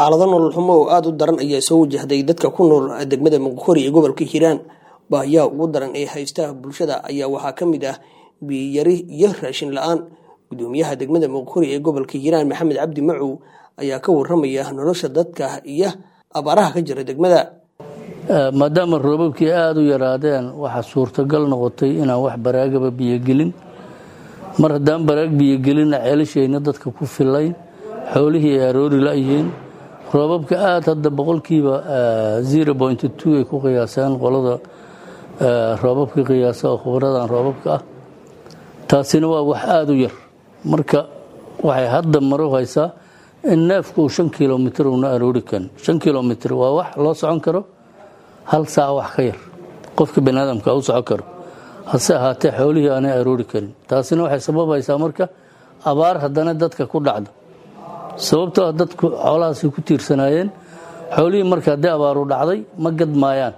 xaalado nolol xumo oo aada u daran ayaa soo wajahday dadka ku nool degmada muqkori ee gobolka hiiraan baahiyaha ugu daran ee haysta bulshada ayaa waxaa ka mid ah biyiyari iyo raashin la-aan gudoomiyaha degmada muqkori ee gobolka hiiraan maxamed cabdi macow ayaa ka waramaya nolosha dadka iyo abaaraha ka jira degmada maadaama roobabkii aada u yaraadeen waxaa suurtagal noqotay inaan wax baraagaba biyogelin mar haddaan baraag biyogelinna ceelashayna dadka ku filayn xoolihii ay aroori la-yihiin roobabka aada hadda boqolkiiba zero point two ay ku qiyaaseen qolada roobabka qiyaasa oo khubradan roobabka ah taasina waa wax aada u yar marka waxay hadda maro haysaa in neefku uu shan kilomitr una aroori karin shan kilomitr waa wax loo socon karo hal saac wax ka yar qofka bani aadamka u socon karo hase ahaatee xoolihii aanay aroori karin taasina waxay sababaysaa marka abaar haddana dadka ku dhacda sababtoo ah dadku xoolahaasay ku tiirsanaayeen xoolihii marka haddii abaaru dhacday ma gadmaayaan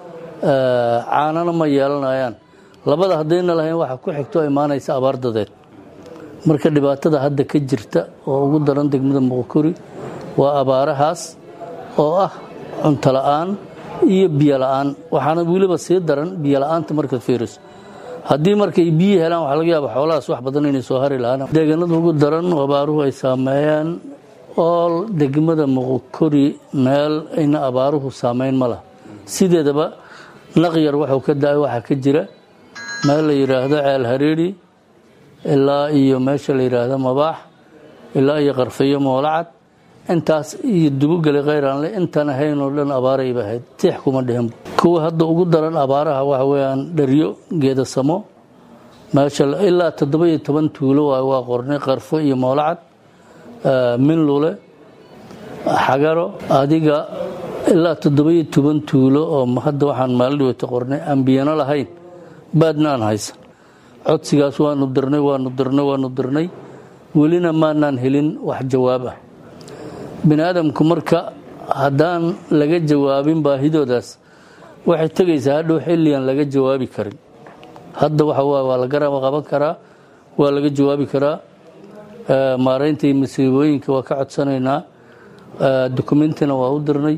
caanana ma yeelanayaan labada haddayna lahayn waxa ku xigto imaanaysa abaar dadeed marka dhibaatada hadda ka jirta oo ugu daran degmada muqkori waa abaarahaas oo ah cunto la-aan iyo biyo la-aan waxaana weliba sii daran biyo la-aanta markaad fiiriso haddii markay biyi helaan waxaa laga yaaba xoolahaas wax badan inay soo hari lahaan deegaanada ugu daran abaaruhu ay saameeyaan ool degmada muqkori meel ayna abaaruhu saameyn ma laha sideedaba naqyar waxuu ka da-ay waxaa ka jira meel la yidhaahdo ceel hareeri ilaa iyo meesha la yidhaahdo mabaax ilaa iyo qarfayo moolacad intaas iyo dubogeli kheyraanle intaan ahayn oo dhan abaarayba ahayd tiix kuma dhihin kuwa hadda ugu daran abaaraha waxa weeyaan dharyo geedasamo meesha ilaa toddoba iyo toban tuulo waay waa qornay qarfo iyo moolacad minlule xagaro adiga ilaa toddoba iyo toban tuulo oo hadda waxaan maalin dhaweyta qornay aan biyano lahayn baadna aan haysan codsigaas waanu dirnay waanu dirnay waanu dirnay welina maanaan helin wax jawaab ah bini aadamku marka haddaan laga jawaabin baahidoodaas waxay tegaysaa hadhow xilligan laga jawaabi karin hadda waxa waay waa la garab qaban karaa waa laga jawaabi karaa maaraynta iyo masiibooyinka waa ka codsanaynaa dokumentina waa u dirnay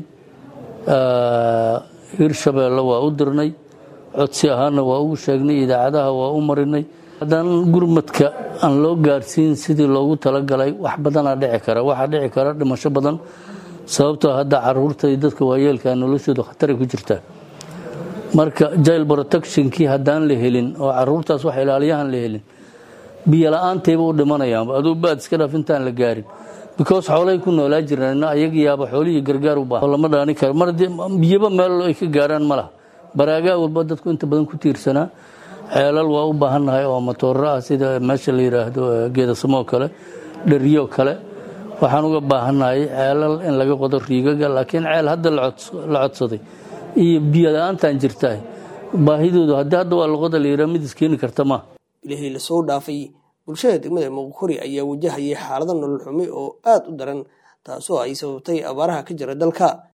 hirshabeelle waa u dirnay codsi ahaana waa ugu sheegnay idaacadaha waa u marinay haddaan gurmadka aan loo gaarsiin sidii loogu talagalay wax badanaa dhici kara waxaa dhici kara dhimasho badan sababtoo hadda caruurta iyo dadka waayeelka noloshooda khataray ku jirtaa marka jail protectionkii haddaan la helin oo caruurtaas wax ilaaliyahan la helin biyo la-aantayba u dhimanayaanba aduu baad iska dhaaf intaan la gaarin because xoolay ku noolaa jiraan ayaga yaaba xoolihii gargaar u baahan lama dhaani karo mar biyaba meel ay ka gaaraan ma laha baraagaa walba dadku inta badan ku tiirsanaa ceelal waa u baahannahay oo matooro ah sida meesha la yidhaahdo geedasamoo kale dhariyo kale waxaan uga baahannahay ceelal in laga qodo riigaga laakiin ceel hadda la codsaday iyo biyo la-aantaan jirtaa baahidoodu haddii hadda waa laqoda la yidhaha mid iskeeni karta maaha ilihii lasoo dhaafay bulshada degmada muqkori ayaa wajahayay xaalado nolol xumi oo aada u daran taasoo ay sababtay abaaraha ka jira dalka